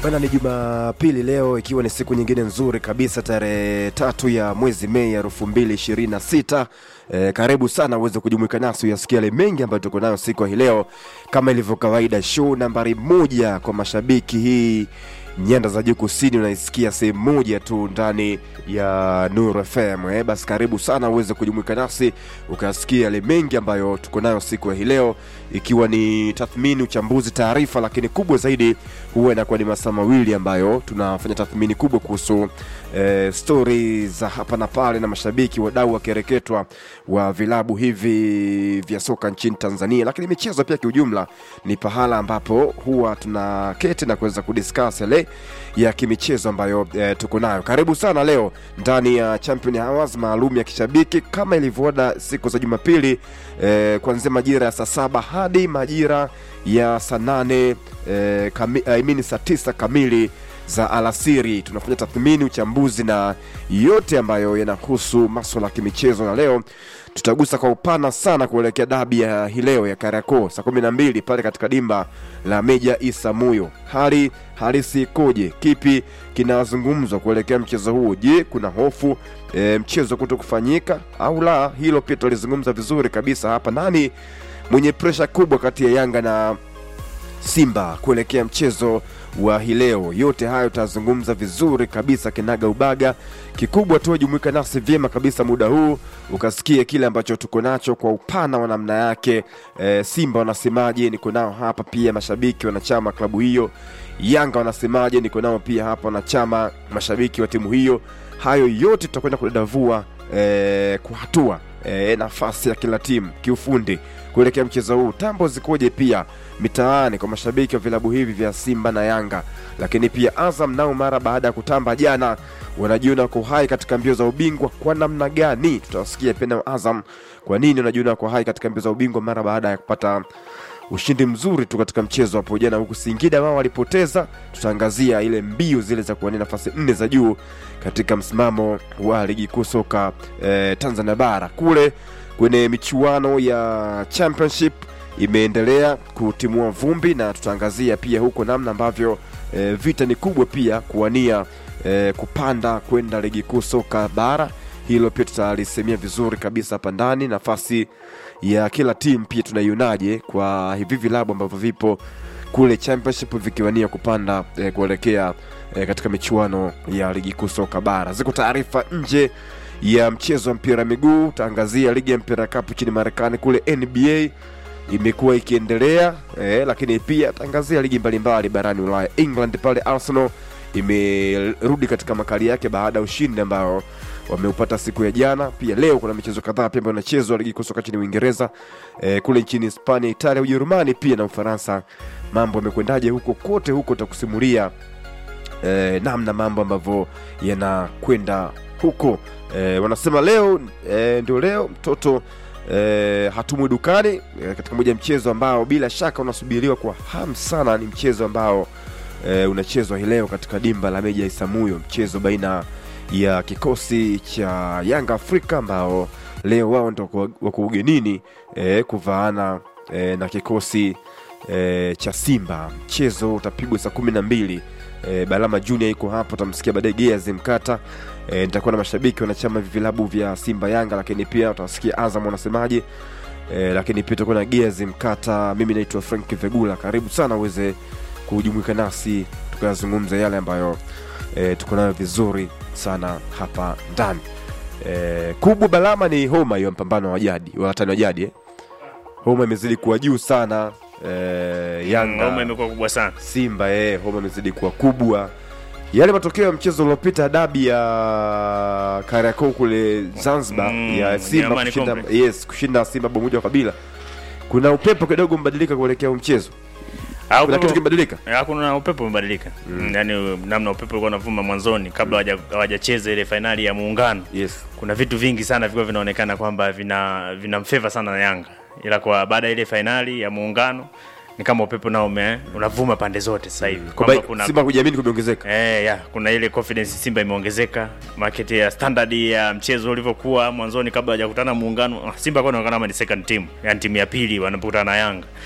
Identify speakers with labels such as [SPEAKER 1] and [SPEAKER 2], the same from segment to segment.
[SPEAKER 1] Bana, ni Jumapili leo, ikiwa ni siku nyingine nzuri kabisa, tarehe tatu ya mwezi Mei elfu mbili ishirini na sita. E, karibu sana uweze kujumuika nasi uyasikia yale mengi ambayo tuko nayo siku hii leo, kama ilivyo kawaida. Show nambari moja kwa mashabiki hii nyanda za juu kusini unaisikia sehemu moja tu ndani ya Nuru FM. Eh, basi karibu sana uweze kujumuika nasi ukasikia yale mengi ambayo tuko nayo siku ya hii leo, ikiwa ni tathmini, uchambuzi, taarifa, lakini kubwa zaidi huwa inakuwa ni masaa mawili ambayo tunafanya tathmini kubwa kuhusu eh, stori za hapa na pale na mashabiki, wadau wakireketwa wa vilabu hivi vya soka nchini Tanzania, lakini michezo pia kiujumla ni pahala ambapo huwa tunaketi na kuweza kudiscuss yale ya kimichezo ambayo eh, tuko nayo. Karibu sana leo ndani ya Champion Hours maalum ya kishabiki kama ilivyoada siku za Jumapili eh, kuanzia majira ya saa saba hadi majira ya saa nane eh, kami, I mean saa tisa kamili za alasiri tunafanya tathmini, uchambuzi na yote ambayo yanahusu maswala ya kimichezo, na leo tutagusa kwa upana sana kuelekea dabi ya hii leo ya Kariakoo saa kumi na mbili pale katika dimba la Meja Isa Muyo. Hali halisi ikoje? Kipi kinazungumzwa kuelekea mchezo huo? Je, kuna hofu e, mchezo kuto kufanyika au la? Hilo pia tutalizungumza vizuri kabisa hapa. Nani mwenye presha kubwa kati ya Yanga na Simba kuelekea mchezo wa hii leo. Yote hayo tutazungumza vizuri kabisa kinaga ubaga. Kikubwa tu jumuika nasi vyema kabisa muda huu ukasikie kile ambacho tuko nacho kwa upana wa namna yake. E, Simba wanasemaje? Niko nao hapa pia mashabiki wanachama klabu hiyo. Yanga wanasemaje? Niko nao pia hapa wanachama mashabiki wa timu hiyo. Hayo yote tutakwenda kudadavua e, kwa hatua e, nafasi ya kila timu kiufundi kuelekea mchezo huu. Tambo zikoje pia mitaani kwa mashabiki wa vilabu hivi vya Simba na Yanga, lakini pia Azam nao mara baada ya kutamba jana wanajiona kwa hai katika mbio za ubingwa kwa namna gani? Tutawasikia pia na Azam kwa nini wanajiona kwa hai katika mbio za ubingwa mara baada ya kupata ushindi mzuri tu katika mchezo hapo jana, huku Singida wao walipoteza. Tutaangazia ile mbio zile za kuwania nafasi nne za juu katika msimamo wa ligi kuu soka eh, Tanzania bara kule kwenye michuano ya championship imeendelea kutimua vumbi na tutaangazia pia huko namna ambavyo e, vita ni kubwa pia kuwania e, kupanda kwenda ligi kuu soka bara. Hilo pia tutalisemia vizuri kabisa hapa ndani. Nafasi ya kila timu pia tunaionaje kwa hivi vilabu ambavyo vipo kule championship vikiwania kupanda e, kuelekea e, katika michuano ya ligi kuu soka bara. Ziko taarifa nje ya mchezo wa mpira miguu. Utaangazia ligi ya mpira kapu nchini Marekani kule NBA imekuwa ikiendelea eh, lakini pia tangazia ligi mbalimbali barani Ulaya. England pale Arsenal imerudi katika makali yake baada ya ushindi ambao wameupata siku ya jana. Pia leo kuna michezo kadhaa pia ambayo inachezwa ligi kusoka nchini Uingereza, eh, kule nchini Hispania, Italia, Ujerumani pia na Ufaransa. Mambo yamekwendaje huko kote huko, utakusimulia eh, namna mambo ambavyo yanakwenda huko. Eh, wanasema leo eh, ndio leo mtoto E, hatumwi dukani e, katika moja ya mchezo ambao bila shaka unasubiriwa kwa hamu sana. Ni mchezo ambao e, unachezwa hii leo katika dimba la Meja Isamuyo, mchezo baina ya kikosi cha Yanga Afrika ambao leo wao ndio wako ugenini e, kuvaana e, na kikosi e, cha Simba. Mchezo utapigwa saa kumi na mbili. E, Balama Junior iko hapo, utamsikia baadaye Geazi Mkata. E, nitakuwa na mashabiki wanachama vilabu vya Simba Yanga, lakini pia utawasikia Azam wanasemaje. E, lakini pia tutakuwa na Geazi Mkata. Mimi naitwa Frank Vegula, karibu sana uweze kujumuika nasi tukayazungumza yale ambayo e, tuko nayo vizuri sana hapa ndani. E, kubwa Balama ni homa hiyo, mpambano wa jadi wa watani wa jadi eh. Homa imezidi kuwa juu sana e, Yanga
[SPEAKER 2] Homa imekuwa kubwa sana.
[SPEAKER 1] Simba eh, homa imezidi kuwa kubwa. Yale matokeo ya mchezo uliopita dabi ya Kariakoo kule Zanzibar
[SPEAKER 2] Mm,
[SPEAKER 1] ya Simba
[SPEAKER 2] Nyamani
[SPEAKER 1] kushinda,
[SPEAKER 2] Complex.
[SPEAKER 1] yes, kushinda Simba bao moja kwa kabila, kuna upepo kidogo mbadilika kuelekea huu mchezo,
[SPEAKER 2] Au
[SPEAKER 1] kuna kitu
[SPEAKER 2] kuna-
[SPEAKER 1] kimebadilika.
[SPEAKER 2] Ya, kuna upepo umebadilika mm. Yaani namna upepo ulikuwa unavuma mwanzoni kabla hawaja- hawajacheza ile fainali ya muungano,
[SPEAKER 1] Yes.
[SPEAKER 2] kuna vitu vingi sana vilikuwa vinaonekana kwamba vina vinamfeva sana na Yanga, ila kwa baada ya ile fainali ya muungano ni kama upepo nao ume unavuma pande zote sasa hivi
[SPEAKER 1] Kwa
[SPEAKER 2] kwamba kuna
[SPEAKER 1] Simba kujiamini kumeongezeka.
[SPEAKER 2] Eh, ya, kuna ile confidence Simba imeongezeka, market ya standard ya mchezo ulivyokuwa mwanzoni kabla hajakutana muungano. ah, Simba kwa inaonekana kama ni second team, yani timu ya pili wanapokutana na Yanga.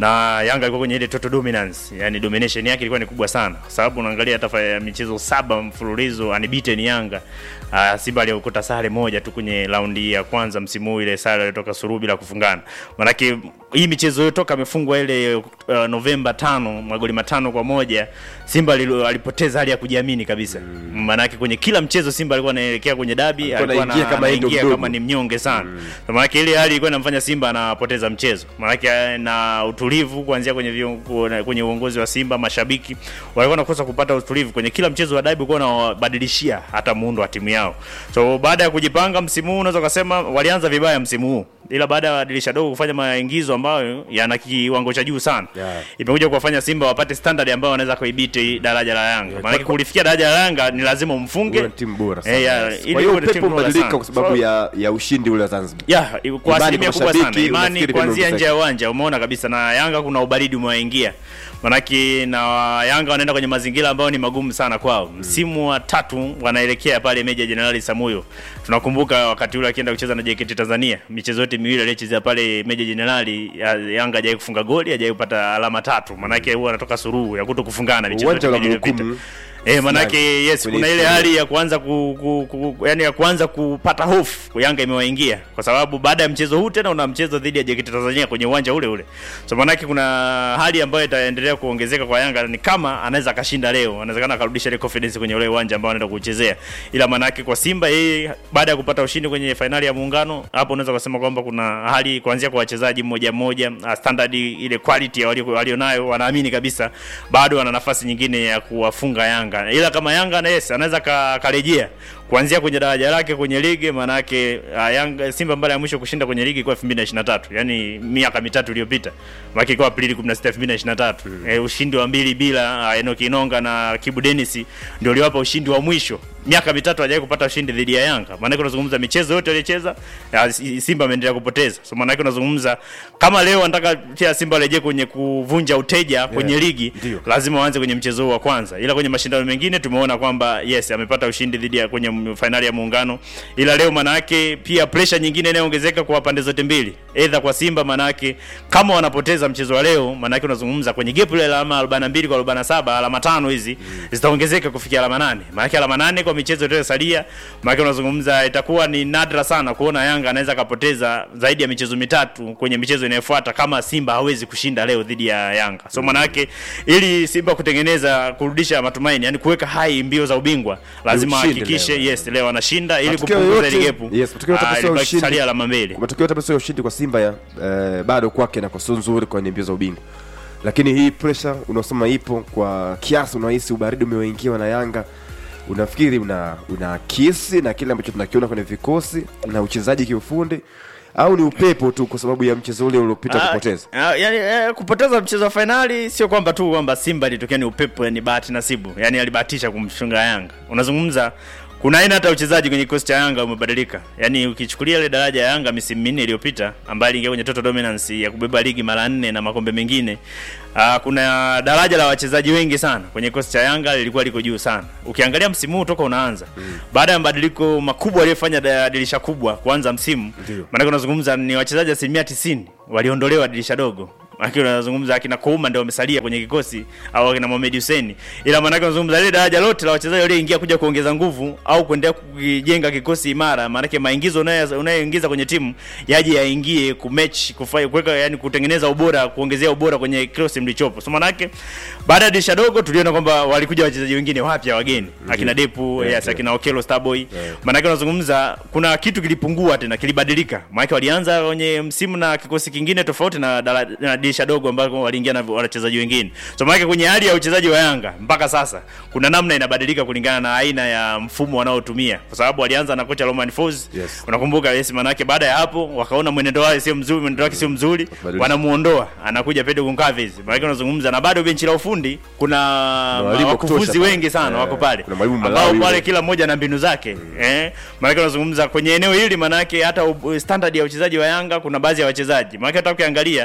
[SPEAKER 2] na Yanga ilikuwa kwenye ile total dominance, yani domination yake ilikuwa ni kubwa sana, kwa sababu unaangalia hata fa- michezo saba mfululizo unbeaten Yanga. Uh, Simba aliokuta sare moja tu kwenye raundi ya kwanza msimu huu, ile sare ilitoka suluhu bila kufungana. Maanake hii michezo yote toka amefungwa ile uh, Novemba tano magoli matano kwa moja Simba lilo, alipoteza hali ya kujiamini kabisa. Mm. Maanake kwenye kila mchezo Simba alikuwa anaelekea kwenye dabi,
[SPEAKER 1] Alikuwa
[SPEAKER 2] alikuwa
[SPEAKER 1] anaingia
[SPEAKER 2] na-
[SPEAKER 1] kama yeye ndo
[SPEAKER 2] anaingia
[SPEAKER 1] mdogo.
[SPEAKER 2] kama ni mnyonge sana. Mm. Maanake ile hali ilikuwa inamfanya Simba anapoteza mchezo. Maanake eh, na utulivu kuanzia kwenye vion- kwenye uongozi wa Simba, mashabiki walikuwa wanakosa kupata utulivu kwenye kila mchezo wa dabi, walikuwa wanabadilishia hata muundo wa timu yao. So baada ya kujipanga msimu huu, unaweza kusema walianza vibaya msimu huu, ila baada ya dirisha dogo kufanya maingizo ambayo yana kiwango cha juu sana
[SPEAKER 1] Yeah.
[SPEAKER 2] imekuja kuwafanya Simba wapate standard ambayo wanaweza kuibiti daraja la Yanga.
[SPEAKER 1] Yeah,
[SPEAKER 2] Maanake
[SPEAKER 1] kwa-
[SPEAKER 2] kulifikia daraja la Yanga ni lazima umfunge
[SPEAKER 1] Uwe timu bora sana.
[SPEAKER 2] Eh, ya,
[SPEAKER 1] yes.
[SPEAKER 2] ili
[SPEAKER 1] Kwa hiyo
[SPEAKER 2] uwe timu
[SPEAKER 1] upepo
[SPEAKER 2] bora
[SPEAKER 1] umebadilika
[SPEAKER 2] sana.
[SPEAKER 1] kwa sababu
[SPEAKER 2] So-
[SPEAKER 1] ya ya ushindi ule wa Zanzibar.
[SPEAKER 2] ya kwa
[SPEAKER 1] Imani kwa
[SPEAKER 2] asilimia kubwa sana
[SPEAKER 1] mashabiki,
[SPEAKER 2] imani
[SPEAKER 1] unafikiri
[SPEAKER 2] kuanzia
[SPEAKER 1] kama
[SPEAKER 2] nje ya uwanja umeona kabisa na Yanga kuna ubaridi umewaingia manake na Yanga wanaenda kwenye mazingira ambayo ni magumu sana kwao msimu wa tatu wanaelekea pale Meja Jenerali Samuyo tunakumbuka wakati ule akienda kucheza na JKT Tanzania michezo yote miwili aliyochezea pale Meja Jenerali ya- Yanga hajawahi kufunga goli hajawahi kupata alama tatu manake huwa anatoka suruhu ya kuto kufungana michezo
[SPEAKER 1] Uwanja
[SPEAKER 2] yote
[SPEAKER 1] wa
[SPEAKER 2] miwili iliyopita
[SPEAKER 1] mhukumu.
[SPEAKER 2] Eh, manake yes,
[SPEAKER 1] Kwenye
[SPEAKER 2] kuna ile
[SPEAKER 1] historia.
[SPEAKER 2] hali ya kuanza ku, ku, ku, yani ya kuanza kupata hofu Yanga imewaingia kwa sababu baada ya mchezo huu tena una mchezo dhidi ya JKT Tanzania kwenye uwanja ule ule. So manake kuna hali ambayo itaendelea kuongezeka kwa Yanga ni kama anaweza akashinda leo, anawezekana akarudisha ile confidence kwenye ule uwanja ambao anaenda kuchezea. Ila manake kwa Simba yeye baada ya kupata ushindi kwenye fainali ya muungano, hapo unaweza kusema kwamba kuna hali kuanzia kwa wachezaji mmoja mmoja, uh, standard ile quality ya walio- walionayo, wanaamini kabisa bado wana nafasi nyingine ya kuwafunga Yanga. Ila kama Yanga na yes anaweza ka- karejea kuanzia kwenye daraja lake kwenye ligi, maanake uh, Yanga Simba mara ya mwisho kushinda kwenye ligi kwa 2023 yani miaka mitatu iliyopita, maana kwa Aprili 16 2023 eh, ushindi wa mbili bila uh, Enoki Inonga na Kibu Dennis ndio uliwapa ushindi wa mwisho. Miaka mitatu hajawahi kupata ushindi dhidi ya Yanga. Maana unazungumza michezo yote aliyocheza ya, Simba ameendelea kupoteza. So maana unazungumza kama leo anataka pia Simba arejee kwenye kuvunja uteja kwenye ligi
[SPEAKER 1] ndio.
[SPEAKER 2] lazima waanze kwenye mchezo huu wa kwanza, ila kwenye mashindano mengine tumeona kwamba yes amepata ushindi dhidi ya kwenye m- fainali ya Muungano, ila leo manake pia pressure nyingine inayoongezeka kwa pande zote mbili, aidha kwa Simba manake kama wanapoteza mchezo wa leo, manake unazungumza kwenye gap ile alama 42 kwa 47, alama tano hizi zitaongezeka kufikia alama nane, manake alama nane kwa michezo iliyosalia, manake unazungumza itakuwa ni nadra sana kuona Yanga anaweza akapoteza zaidi ya michezo mitatu kwenye michezo inayofuata kama Simba hawezi kushinda leo dhidi ya Yanga. So manake ili Simba kutengeneza kurudisha matumaini, yani kuweka hai mbio za ubingwa, lazima
[SPEAKER 1] ushindi
[SPEAKER 2] ahakikishe
[SPEAKER 1] leo.
[SPEAKER 2] yes leo anashinda ili
[SPEAKER 1] Matokeo
[SPEAKER 2] kupunguza ile
[SPEAKER 1] yote-
[SPEAKER 2] gap.
[SPEAKER 1] yes, matokeo yote
[SPEAKER 2] Ah,
[SPEAKER 1] basi ya
[SPEAKER 2] ilibaki
[SPEAKER 1] ushindi.
[SPEAKER 2] salia alama mbili.
[SPEAKER 1] matokeo yote basi ya ushindi kwa Simba ya eh, bado kwake na kwa sio nzuri kwenye mbio za ubingwa, lakini hii pressure unaosema ipo kwa kiasi, unahisi ubaridi umewaingiwa na Yanga, unafikiri una una kisi na kile ambacho tunakiona kwenye vikosi na uchezaji kiufundi, au ni upepo tu kwa sababu ya mchezo ule uliopita
[SPEAKER 2] Ah,
[SPEAKER 1] kupoteza?
[SPEAKER 2] ah, yani, eh, kupoteza mchezo wa fainali sio kwamba tu kwamba Simba ilitokea ni upepo, ni bahati nasibu, yani alibahatisha kumfunga Yanga. Unazungumza kuna aina hata uchezaji kwenye kikosi cha Yanga umebadilika. Yani ukichukulia ile daraja ya Yanga misimu minne iliyopita ambayo iliingia kwenye total dominance ya kubeba ligi mara nne na makombe mengine, uh, kuna daraja la wachezaji wengi sana kwenye kikosi cha Yanga lilikuwa liko juu sana. Ukiangalia msimu huu toka unaanza mm. baada ya mabadiliko makubwa aliyofanya da- dirisha kubwa kuanza msimu,
[SPEAKER 1] Ndio.
[SPEAKER 2] maana unazungumza ni wachezaji asilimia tisini waliondolewa dirisha dogo Maana unazungumza akina Kouma ndio wamesalia kwenye kikosi au akina Mohamed Hussein. Ila maana unazungumza ile daraja lote la wachezaji walioingia kuja kuongeza nguvu au kuendelea kujenga kikosi imara, maana maingizo unayo- unayoingiza kwenye timu yaje yaingie kumatch kufanya kuweka yani kutengeneza ubora, kuongezea ubora kwenye kikosi mlichopo. So maana yake baada ya dirisha dogo tuliona kwamba walikuja wachezaji wengine wapya wageni, akina Depu,
[SPEAKER 1] Yeah,
[SPEAKER 2] yes,
[SPEAKER 1] yeah.
[SPEAKER 2] akina Okelo Starboy. Maana yake unazungumza kuna kitu kilipungua tena, kilibadilika. Maana yake walianza kwenye msimu na kikosi kingine tofauti na, dala- na dirisha dogo ambako waliingia na wachezaji wengine. So maana yake kwenye hali ya uchezaji wa Yanga mpaka sasa kuna namna inabadilika kulingana na aina ya mfumo wanaotumia, kwa sababu walianza na kocha Roman Folz.
[SPEAKER 1] Yes.
[SPEAKER 2] Unakumbuka yes, maana yake baada ya hapo wakaona mwenendo wake sio mzuri, mwenendo wake sio mzuri,
[SPEAKER 1] Wakabadilisha.
[SPEAKER 2] wanamuondoa, anakuja Pedro Goncalves. Maana yake unazungumza na bado benchi la ufundi kuna
[SPEAKER 1] walimu wa kutosha
[SPEAKER 2] wakufuzi
[SPEAKER 1] pale.
[SPEAKER 2] wengi sana
[SPEAKER 1] Eh,
[SPEAKER 2] wako pale
[SPEAKER 1] kuna mwalimu
[SPEAKER 2] ambao
[SPEAKER 1] Malawi
[SPEAKER 2] pale
[SPEAKER 1] yule.
[SPEAKER 2] kila mmoja na mbinu zake eh, maanake unazungumza kwenye eneo hili, maanake hata u- standard ya uchezaji wa Yanga kuna baadhi ya wachezaji, maanake hata ukiangalia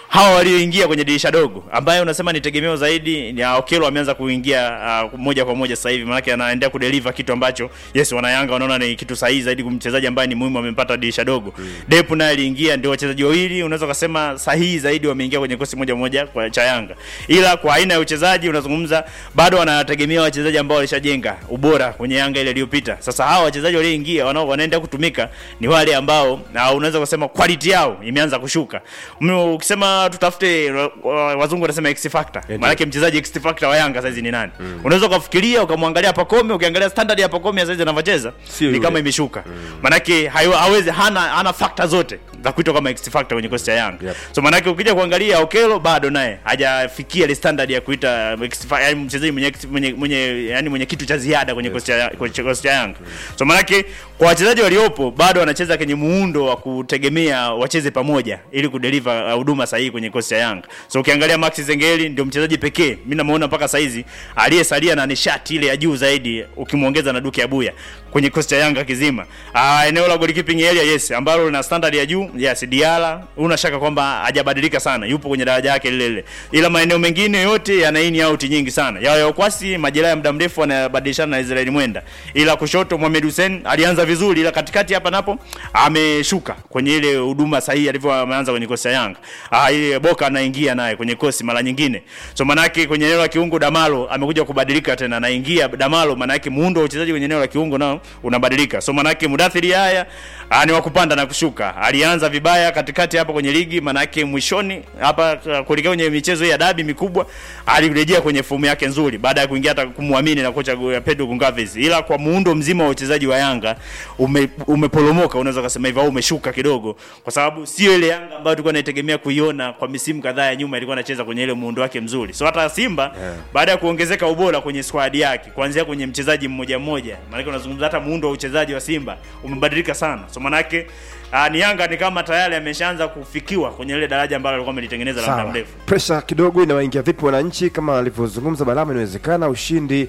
[SPEAKER 2] hawa walioingia kwenye dirisha dogo ambaye unasema ni tegemeo zaidi ni Okelo ameanza kuingia uh, moja kwa moja sasa hivi maana anaendelea kudeliver kitu ambacho yes wanayanga wanaona ni kitu sahihi zaidi kwa mchezaji ambaye ni muhimu amempata dirisha dogo mm. Depu naye aliingia ndio wachezaji wawili unaweza kusema sahihi zaidi wameingia kwenye kosi moja moja kwa cha Yanga ila kwa aina ya uchezaji unazungumza bado wanategemea wachezaji ambao walishajenga ubora kwenye Yanga ile iliyopita sasa hawa wachezaji walioingia wanao wanaenda kutumika ni wale ambao na unaweza kusema quality yao imeanza kushuka Mno, ukisema tutafute wa- wa- wazungu wanasema X factor
[SPEAKER 1] Ndio.
[SPEAKER 2] maana mchezaji X factor wa Yanga saizi ni nani unaweza ukafikiria ukamwangalia Pacome ukiangalia standard ya Pacome saizi anavyocheza
[SPEAKER 1] Sio
[SPEAKER 2] ni
[SPEAKER 1] yule.
[SPEAKER 2] kama imeshuka maanake hayo- hawezi hana hana factor zote za kuitwa kama X factor kwenye kosti ya Yanga
[SPEAKER 1] Yep.
[SPEAKER 2] so maanake ukija kuangalia Okelo bado naye hajafikia ile standard ya kuita X fa- yaani mchezaji mwenye, mwenye, mwenye yani mwenye kitu cha ziada kwenye kosti ya kwenye kosti ya Yanga so maanake kwa wachezaji waliopo bado wanacheza kwenye muundo wa kutegemea wacheze pamoja ili kudeliver uh, huduma sahihi kwenye kosti ya Yanga so ukiangalia Max Zengeli ndio mchezaji pekee mimi namuona mpaka saizi aliyesalia na nishati ile ya juu zaidi ukimwongeza na Duke Abuya kwenye kosti ya Yanga kizima. Ah, eneo la goalkeeping area yes, ambalo lina standard ya juu yes, Diala una shaka kwamba hajabadilika sana, yupo kwenye daraja yake lile lile, ila maeneo mengine yote yana in out nyingi sana. Yao ya Okwasi majeraha ya muda mrefu anabadilishana na Israeli Mwenda, ila kushoto Mohamed Hussein alianza vizuri, ila katikati hapa napo ameshuka kwenye ile huduma sahihi alivyo ameanza kwenye kosi ya Yanga. Ah, ile Boka anaingia naye kwenye kosi mara nyingine, so manake kwenye eneo la kiungo Damalo amekuja kubadilika tena, anaingia Damalo, manake muundo wa uchezaji kwenye eneo la kiungo nao unabadilika. So manake Mudathiri haya ah, ni wa kupanda na kushuka. Alianza vibaya katikati hapa kwenye ligi, manake mwishoni hapa ah, kuelekea kwenye michezo hii ya dabi mikubwa alirejea kwenye fomu yake nzuri baada ya kuingia hata kumwamini na kocha Gu- Pedro Goncalves, ila kwa muundo mzima wa uchezaji wa Yanga ume, umeporomoka, unaweza kusema hivyo, au umeshuka kidogo, kwa sababu sio ile Yanga ambayo tulikuwa tunaitegemea kuiona kwa misimu kadhaa ya nyuma, ilikuwa anacheza kwenye ile muundo wake mzuri. So hata Simba
[SPEAKER 1] Yeah.
[SPEAKER 2] baada ya kuongezeka ubora kwenye squad yake kuanzia kwenye mchezaji mmoja mmoja, maana unazungumza hata muundo wa uchezaji wa Simba umebadilika sana. So manake uh, ni Yanga ni kama tayari ameshaanza kufikiwa kwenye ile daraja ambalo alikuwa amelitengeneza la muda
[SPEAKER 1] Sawa.
[SPEAKER 2] mrefu.
[SPEAKER 1] Presha kidogo inawaingia vipi wananchi? Kama alivyozungumza Balama, inawezekana ushindi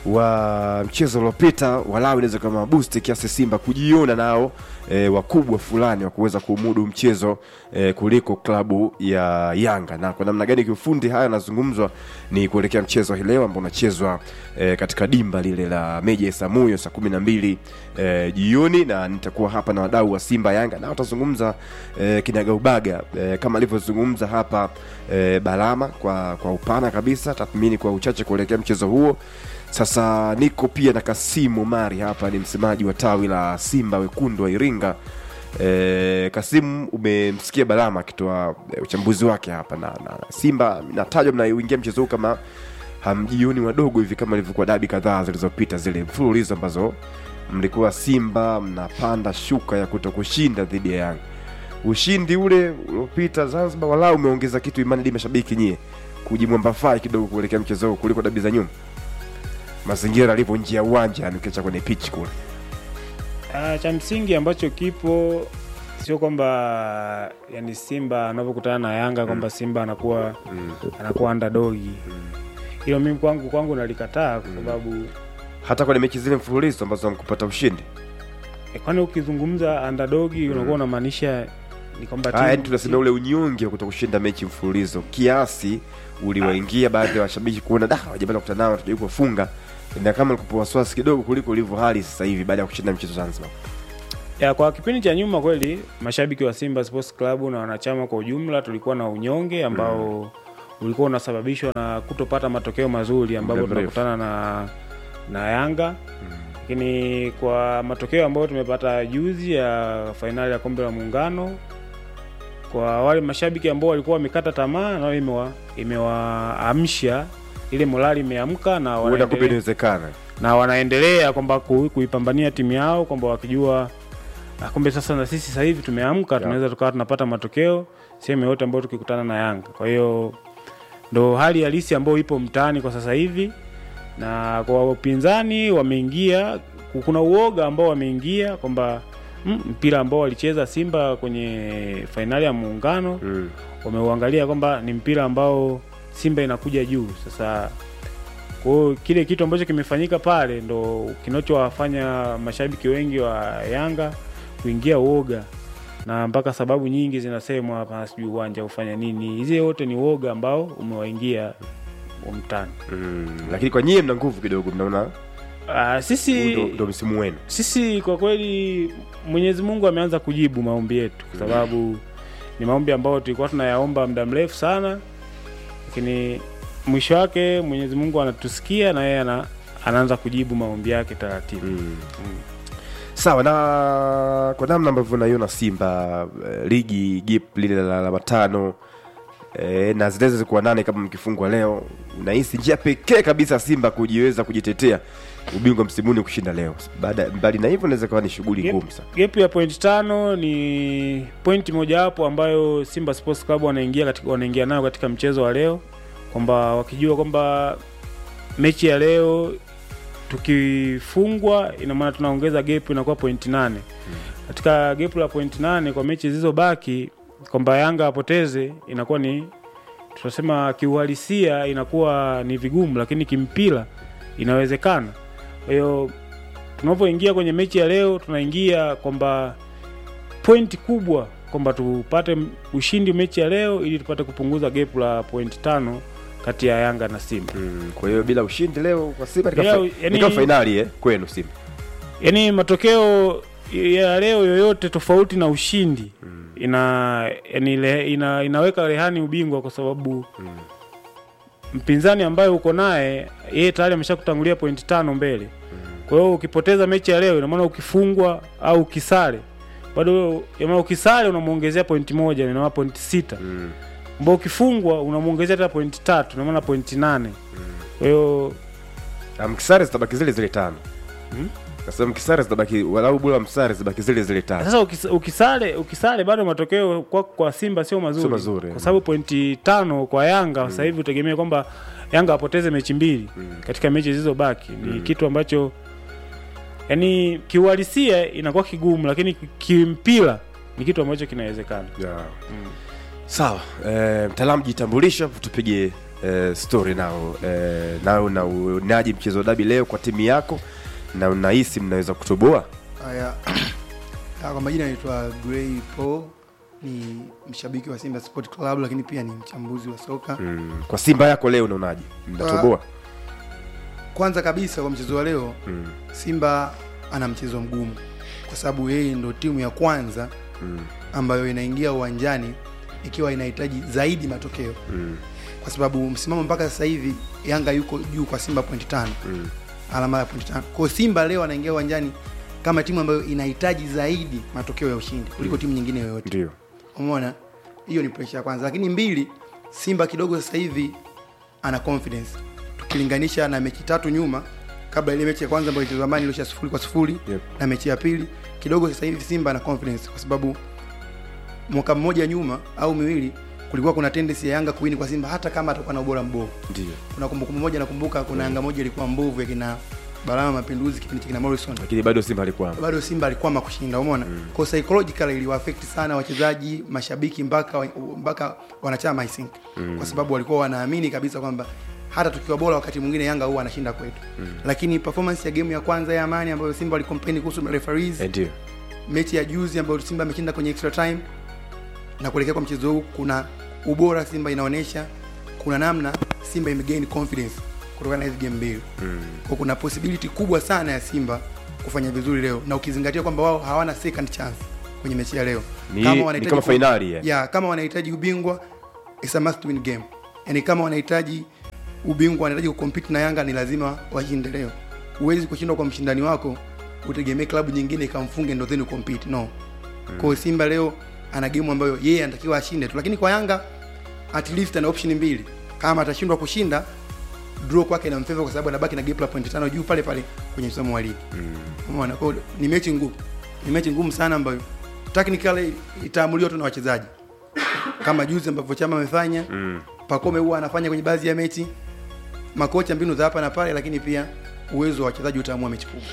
[SPEAKER 1] wa mchezo uliopita walau inaweza kama boost kiasi Simba kujiona nao e, wakubwa fulani wa kuweza kumudu mchezo e, kuliko klabu ya Yanga. Na kwa namna gani kiufundi haya yanazungumzwa ni kuelekea mchezo hii leo ambao unachezwa e, katika dimba lile la Meja ya Samuyo saa kumi na mbili e, jioni, na nitakuwa hapa na wadau wa Simba Yanga na watazungumza e, kinagaubaga e, kama alivyozungumza hapa e, Balama kwa kwa upana kabisa, tathmini kwa uchache kuelekea mchezo huo. Sasa niko pia na Kasimu Mari hapa, ni msemaji wa tawi la Simba wekundu wa Iringa. E, Kasimu, umemsikia Balama akitoa e, uchambuzi wake hapa na, na, na Simba natajwa mnaingia mchezo huu kama hamjioni wadogo hivi kama ilivyokuwa dabi kadhaa zilizopita zile mfululizo ambazo mlikuwa Simba mnapanda shuka ya kuto kushinda dhidi ya Yanga. Ushindi ule uliopita Zanzibar walau umeongeza kitu imani di mashabiki nyie kujimwambafai kidogo kuelekea mchezo huu kuliko dabi za nyuma, mazingira alivyo nje ya uwanja, yani ukiacha kwenye pitch kule.
[SPEAKER 3] Ah, cha msingi ambacho kipo sio kwamba yani Simba anavyokutana na Yanga kwamba Simba anakuwa anakuwa underdogi. Hilo mimi kwangu kwangu nalikataa kwa sababu
[SPEAKER 1] hata kwenye mechi zile mfululizo ambazo hamkupata ushindi.
[SPEAKER 3] eh, kwani ukizungumza underdogi unakuwa unamaanisha ni kwamba
[SPEAKER 1] Ah, yani
[SPEAKER 3] timu-
[SPEAKER 1] tunasema ule unyonge wa kutokushinda mechi mfululizo kiasi uliwaingia baadhi ya washabiki kuona da hawajapata kukutana nao tujai kuwafunga na kama likupa wasiwasi kidogo kuliko ilivyo hali sasa hivi baada ya kushinda mchezo Zanzibar.
[SPEAKER 3] ya kwa kipindi cha nyuma kweli mashabiki wa Simba Sports Club na wanachama kwa ujumla tulikuwa na unyonge ambao ulikuwa unasababishwa na kutopata matokeo mazuri ambapo
[SPEAKER 1] Muda mrefu.
[SPEAKER 3] tunakutana na na Yanga lakini kwa matokeo ambayo tumepata juzi ya fainali ya kombe la muungano kwa wale mashabiki ambao walikuwa wamekata tamaa nao imewa imewaamsha ile morali imeamka na
[SPEAKER 1] Huenda kumbe
[SPEAKER 3] wanaendelea,
[SPEAKER 1] inawezekana.
[SPEAKER 3] na wanaendelea kwamba ku- kuipambania timu yao kwamba wakijua "Ah, kumbe sasa na sisi sasa hivi tumeamka tunaweza tukawa tunapata matokeo sehemu yote ambayo tukikutana na Yanga. Kwa hiyo ndo hali halisi ambayo ipo mtaani kwa sasa hivi, na kwa upinzani wameingia, kuna uoga ambao wameingia kwamba mm, mpira ambao walicheza Simba kwenye fainali ya Muungano
[SPEAKER 1] Mm.
[SPEAKER 3] wameuangalia kwamba ni mpira ambao Simba inakuja juu. Sasa kwa hiyo kile kitu ambacho kimefanyika pale ndo kinachowafanya mashabiki wengi wa Yanga kuingia uoga na mpaka sababu nyingi zinasemwa hapa, sijui uwanja ufanya nini. Hizi yote ni uoga ambao umewaingia umtani.
[SPEAKER 1] mm. lakini kwa nyie mna nguvu kidogo mnaona
[SPEAKER 3] Uh,
[SPEAKER 1] huu
[SPEAKER 3] sisi
[SPEAKER 1] ndo, ndo msimu wenu
[SPEAKER 3] sisi kwa kweli Mwenyezi Mungu ameanza kujibu maombi yetu, kwa sababu ni maombi ambayo tulikuwa tunayaomba muda mrefu sana, lakini mwisho wake Mwenyezi Mungu anatusikia na yeye ana, anaanza kujibu maombi yake taratibu.
[SPEAKER 1] mm. sawa na kwa namna ambavyo naiona simba eh, ligi gip lile la alama tano eh, na zinaweza zikuwa nane kama mkifungwa leo unahisi njia pekee kabisa simba kujiweza kujitetea ubingwa msimuni kushinda leo baada mbali na hivyo inaweza kawa ni shughuli
[SPEAKER 3] Yep.
[SPEAKER 1] ngumu sana
[SPEAKER 3] Gap ya point tano ni pointi mojawapo ambayo Simba Sports Club wanaingia katika wanaingia nayo katika mchezo wa leo, kwamba wakijua kwamba mechi ya leo tukifungwa, ina maana tunaongeza gap inakuwa point nane katika gap la point nane kwa mechi zilizobaki, kwamba Yanga apoteze inakuwa ni tunasema kiuhalisia inakuwa ni vigumu, lakini kimpira inawezekana. Kwa hiyo tunapoingia kwenye mechi ya leo tunaingia kwamba pointi kubwa kwamba tupate m- ushindi mechi ya leo ili tupate kupunguza gap la pointi tano kati ya Yanga na Simba.
[SPEAKER 1] mm. kwa hiyo bila ushindi leo kwa simba ni
[SPEAKER 3] Bila
[SPEAKER 1] kama
[SPEAKER 3] u-
[SPEAKER 1] fa-
[SPEAKER 3] yani-
[SPEAKER 1] ni kama fainali eh, kwenu simba
[SPEAKER 3] Yaani matokeo ya leo yoyote tofauti na ushindi ina, yani ile, ina inaweka rehani ubingwa kwa sababu mpinzani ambaye uko naye yeye tayari ameshakutangulia pointi tano mbele. Kwa hiyo ukipoteza mechi ya leo, ina maana ukifungwa au ukisare bado, ina maana ukisare unamuongezea pointi moja, ina maana pointi sita
[SPEAKER 1] mm.
[SPEAKER 3] ambao ukifungwa unamuongezea hata pointi tatu, ina maana pointi nane. Kwa hiyo
[SPEAKER 1] Na mkisare zitabaki zile zile tano
[SPEAKER 3] Hmm?
[SPEAKER 1] nasema mkisare zitabaki walau bula msare zibaki zile zile tano
[SPEAKER 3] sasa ukis- ukisare ukisare bado matokeo kwa, kwa Simba sio mazuri,
[SPEAKER 1] Sio mazuri,
[SPEAKER 3] kwa sababu pointi tano kwa Yanga sasa hivi utegemee kwamba Yanga apoteze mechi mbili katika mechi zilizobaki ni kitu ambacho yani kiuhalisia inakuwa kigumu, lakini kimpira ni kitu ambacho kinawezekana.
[SPEAKER 1] yeah. sawa eh, mtaalamu jitambulisha tupige eh, story nao eh, nao na unaji mchezo wa dabi leo kwa timu yako na unahisi mnaweza kutoboa
[SPEAKER 4] Haya, Ah, kwa majina naitwa Gray Paul, ni mshabiki wa Simba Sport Club, lakini pia ni mchambuzi wa soka.
[SPEAKER 1] mm. kwa simba yako leo unaonaje mnatoboa
[SPEAKER 4] Kwanza kabisa kwa mchezo wa leo,
[SPEAKER 1] mm.
[SPEAKER 4] Simba ana mchezo mgumu kwa sababu yeye ndo timu ya kwanza
[SPEAKER 1] mm.
[SPEAKER 4] ambayo inaingia uwanjani ikiwa inahitaji zaidi matokeo,
[SPEAKER 1] mm.
[SPEAKER 4] kwa sababu msimamo mpaka sasa hivi Yanga yuko juu kwa Simba pointi tano
[SPEAKER 1] mm.
[SPEAKER 4] alama ya pointi tano. Kwa hiyo Simba leo anaingia uwanjani kama timu ambayo inahitaji zaidi matokeo ya ushindi kuliko timu nyingine yoyote.
[SPEAKER 1] ndio
[SPEAKER 4] Umeona, hiyo ni pressure ya kwanza, lakini mbili, Simba kidogo sasa hivi ana confidence tukilinganisha na mechi tatu nyuma, kabla ile mechi ya kwanza ambayo ilichezwa zamani iliisha sifuri kwa sifuri
[SPEAKER 1] Yep.
[SPEAKER 4] na mechi ya pili kidogo sasa hivi Simba ana confidence kwa sababu mwaka mmoja nyuma au miwili kulikuwa kuna tendency ya Yanga kuwini kwa Simba hata kama atakuwa na ubora mbovu.
[SPEAKER 1] ndio
[SPEAKER 4] Kuna kumbukumbu moja nakumbuka, kuna Yanga moja ilikuwa mbovu ya kina Balama Mapinduzi kipindi cha kina Morrison
[SPEAKER 1] lakini bado simba alikuwa
[SPEAKER 4] bado Simba alikwama kushinda, umeona mm. kwa psychological iliwaaffect sana wachezaji, mashabiki mpaka mpaka wanachama I think mm. kwa sababu walikuwa wanaamini kabisa kwamba hata tukiwa bora wakati mwingine Yanga huwa anashinda kwetu mm. lakini performance ya game ya kwanza ya Amani ambayo Simba walicomplain kuhusu referees
[SPEAKER 1] Eh, ndio
[SPEAKER 4] mechi ya juzi ambayo Simba ameshinda kwenye extra time na kuelekea kwa mchezo huu, kuna ubora Simba inaonyesha, kuna namna Simba imegain confidence kutokana na hizi game mbili
[SPEAKER 1] mm.
[SPEAKER 4] kwa kuna possibility kubwa sana ya Simba kufanya vizuri leo, na ukizingatia kwamba wao hawana second chance kwenye mechi ya leo.
[SPEAKER 1] ni, ni
[SPEAKER 4] wanahitaji
[SPEAKER 1] kama
[SPEAKER 4] ku-
[SPEAKER 1] fainali yeah.
[SPEAKER 4] ya kama wanahitaji ubingwa it's a must win game, yani kama wanahitaji ubingwa, wanahitaji kucompete na Yanga, ni lazima washinde leo. Huwezi kushindwa kwa mshindani wako utegemee klabu nyingine ikamfunge ndo then ucompete no. Kwa hiyo Simba leo ana game ambayo yeye anatakiwa ashinde tu, lakini kwa Yanga at least ana option mbili. Kama atashindwa kushinda draw kwake inamfavor kwa sababu anabaki na gap la point tano juu pale pale kwenye msimamo wa ligi. Umeona? Kwa hiyo ni mechi ngumu. Ni mechi ngumu sana ambayo technically itaamuliwa tu na wachezaji. Kama juzi ambavyo Chama amefanya,
[SPEAKER 1] Mm.
[SPEAKER 4] Pakome huwa anafanya kwenye baadhi ya mechi. Makocha mbinu za hapa na pale, lakini pia uwezo wa wachezaji utaamua mechi kubwa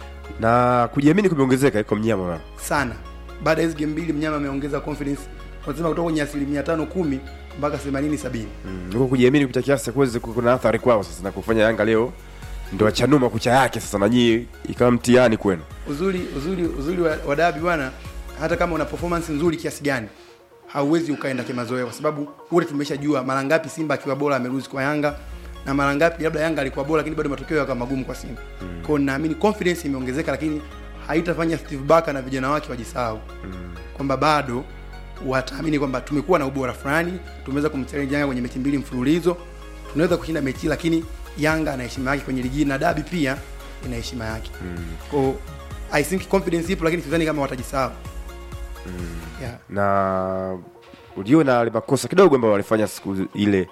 [SPEAKER 1] na kujiamini kumeongezeka iko mnyama bwana.
[SPEAKER 4] sana. Baada ya hizo game mbili, mnyama ameongeza confidence, wanasema kutoka kwenye asilimia tano kumi mpaka themanini sabini.
[SPEAKER 1] Mm, huko kujiamini kupita kiasi kuweze kuna athari kwao sasa na kufanya Yanga leo ndo achanuma kucha yake sasa na nyie ikawa mtihani kwenu.
[SPEAKER 4] uzuri uzuri uzuri wa, wa dabi bwana hata kama una performance nzuri kiasi gani hauwezi ukaenda kimazoea kwa sababu wote tumeshajua mara ngapi simba akiwa bora ameruzi kwa yanga na mara ngapi labda yanga alikuwa bora lakini bado matokeo yakawa magumu kwa simba mm. kwao naamini confidence imeongezeka lakini haitafanya steve baka na vijana wake wajisahau mm. kwamba bado wataamini kwamba tumekuwa na ubora fulani tumeweza kumchallenge yanga kwenye mechi mbili mfululizo tunaweza kushinda mechi lakini yanga ana heshima yake kwenye ligi na dabi pia ina heshima yake mm. kwao i think confidence ipo lakini sidhani kama watajisahau mm. yeah.
[SPEAKER 1] na uliona wale makosa kidogo ambayo walifanya siku ile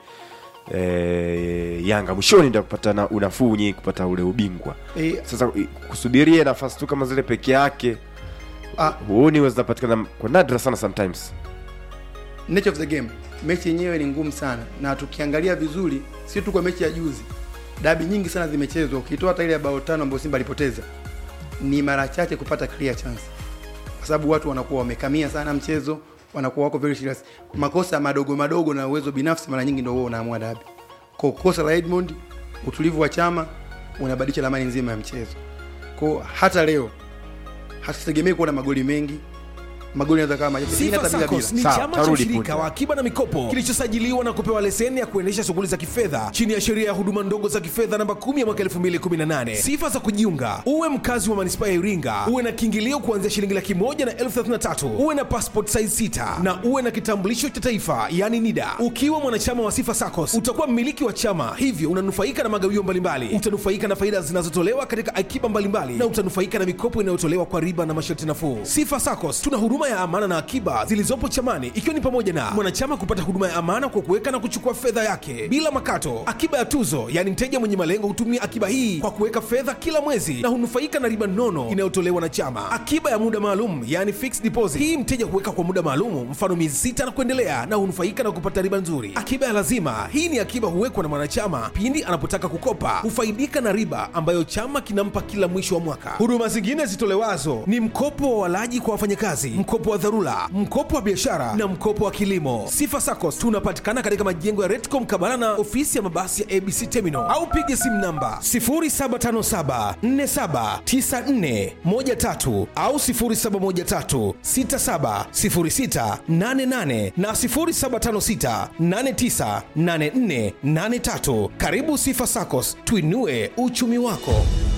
[SPEAKER 1] e, Yanga mwishoni ndio kupata na unafuu nyingi kupata ule ubingwa.
[SPEAKER 4] e,
[SPEAKER 1] Sasa i- kusubiria nafasi tu kama zile peke yake
[SPEAKER 4] ah,
[SPEAKER 1] huoni huwa zinapatikana kwa nadra sana sometimes.
[SPEAKER 4] nature of the game mechi yenyewe ni ngumu sana na tukiangalia vizuri si tu kwa mechi ya juzi dabi nyingi sana zimechezwa ukitoa hata ile ya bao tano ambayo simba alipoteza ni mara chache kupata clear chance kwa sababu watu wanakuwa wamekamia sana mchezo wanakuwa wako very serious makosa madogo madogo na uwezo binafsi mara nyingi ndio huo unaamua dabi kwa kosa la Edmond utulivu wa chama unabadilisha ramani nzima ya mchezo kwa hata leo hasitegemei kuona magoli mengi magoli yanaweza kama machache pengine
[SPEAKER 5] Sifa
[SPEAKER 4] hata bila bila
[SPEAKER 5] SACCOS ni
[SPEAKER 1] Sawa,
[SPEAKER 5] chama cha
[SPEAKER 1] tarudi
[SPEAKER 5] ushirika
[SPEAKER 1] punde.
[SPEAKER 5] wa akiba na mikopo kilichosajiliwa na kupewa leseni ya kuendesha shughuli za kifedha chini ya sheria ya huduma ndogo za kifedha namba 10 ya mwaka 2018. Sifa za kujiunga: uwe mkazi wa manispaa ya Iringa, uwe na kiingilio kuanzia shilingi laki moja na elfu thelathini na tatu, uwe na passport size 6 na uwe na kitambulisho cha taifa yani NIDA. Ukiwa mwanachama wa Sifa SACCOS utakuwa mmiliki wa chama, hivyo unanufaika na magawio mbalimbali, utanufaika na faida zinazotolewa katika akiba mbalimbali na utanufaika na mikopo inayotolewa kwa riba na masharti nafuu. Sifa SACCOS tuna huduma ya amana na akiba zilizopo chamani, ikiwa ni pamoja na mwanachama kupata huduma ya amana kwa kuweka na kuchukua fedha yake bila makato, akiba ya tuzo, yaani mteja mwenye malengo hutumia akiba hii kwa kuweka fedha kila mwezi na hunufaika na riba nono inayotolewa na chama, akiba ya muda maalum, yaani fixed deposit. Hii mteja huweka kwa muda maalum, mfano miezi sita na kuendelea, na hunufaika na kupata riba nzuri. Akiba ya lazima, hii ni akiba huwekwa na mwanachama pindi anapotaka kukopa, hufaidika na riba ambayo chama kinampa kila mwisho wa mwaka. Huduma zingine zitolewazo ni mkopo wa walaji kwa wafanyakazi, mkopo wa dharura, mkopo wa biashara na mkopo wa kilimo. Sifa SACCOS tunapatikana katika majengo ya Retcom Kabala na ofisi ya mabasi ya ABC Terminal au piga simu namba 0757479413 au 0713670688 na 0756898483. Karibu Sifa SACCOS, tuinue uchumi wako.